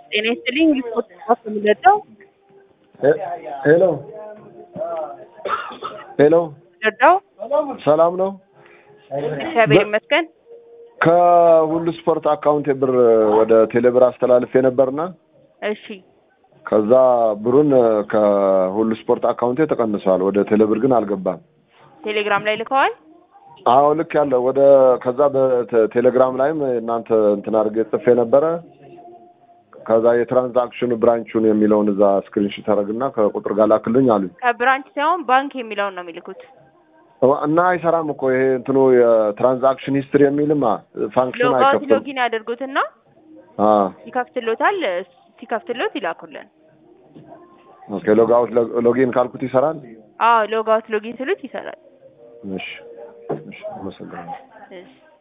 ጤና ይስጥልኝ ሪፖርት ጽፎ የምንለጠው ሄሎ ሄሎ፣ ረዳው ሰላም ነው? እግዚአብሔር ይመስገን። ከሁሉ ስፖርት አካውንት ብር ወደ ቴሌብር አስተላልፌ ነበርና እሺ ከዛ ብሩን ከሁሉ ስፖርት አካውንቴ ተቀንሷል። ወደ ቴሌብር ግን አልገባም። ቴሌግራም ላይ ልከዋል። አዎ ልክ ያለው ወደ ከዛ በቴሌግራም ላይም እናንተ እንትን አድርጌ ጽፌ ነበረ። ከዛ የትራንዛክሽኑ ብራንቹን የሚለውን እዛ ስክሪንሾት አደረግና ከቁጥር ጋር ላክልኝ አሉኝ ከብራንች ሳይሆን ባንክ የሚለውን ነው የሚልኩት። እና አይሰራም እኮ ይሄ እንትኑ የትራንዛክሽን ሂስትሪ የሚልማ ፋንክሽን ሎጋውት አይከፍትም። ሎጊን ያደርጉትና አ ይከፍትሎታል። ሲከፍትሎት ይላኩልን። ኦኬ ሎጋውት ሎጊን ካልኩት ይሰራል። አዎ ሎጋውት ሎጊን ስሉት ይሰራል። እሺ እሺ፣ አመሰግናለሁ። እሺ